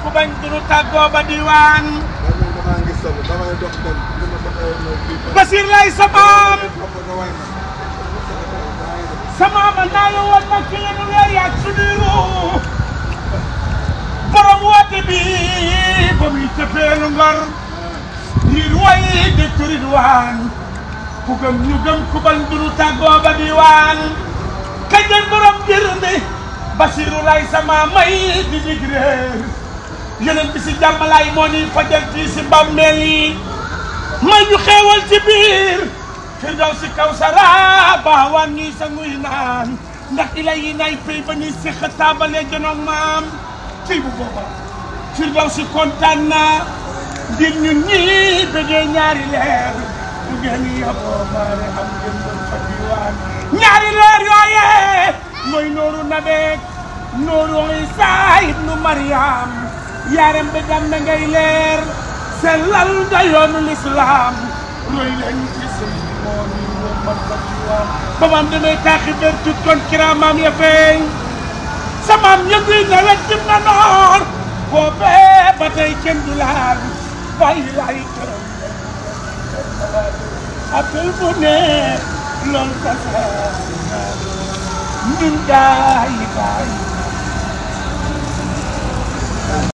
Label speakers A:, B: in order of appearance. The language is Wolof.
A: ku bañ dunu tàggoo ba diwaan
B: man damaa ngi solo damay dox dem li ma doxee mooy kii
A: Basir lay sa maam
B: xam nga way na
A: sa maama naa la woon ma ki lenu weer yaag sudiru borom woote bi ba muy tëfeelu ngor ngir way de turidwaan ku gëm ñu gëm ku bañ dunu tàggoo ba diwaan kañ leen borom jër mi Basiru lay sama may di dig réer yeneen bi si jàmmalaay moo ni fajal fii si bàmmeel yi may ñu xeewal ci biir firdaw si kaw sara baawaan ñuy sa nguy naan ndax ila yi nay pay ba ñuy si xataabale janoog maam ciy bu booba firdaw si kontaan na ngir ñun ñi bëggee ñaari leer bu ngeen yaboo maare am ngeen doon fa diwaan ñaari leer yooye mooy nooru nabeek nooru Isa ibnu Maryam yaarem bi dam na ngay leer sellal nga yoonu lislaam roy leen ci sëñ moo ni womal fa diwaan ba maam damay taaxi ber tut kon kiraamaam ya feeñ samaam yënguy na wet jëm na noor boobee ba tey kenn du laal bàyyi laay këram appel bu ne lool tasaar ñun gaay gaay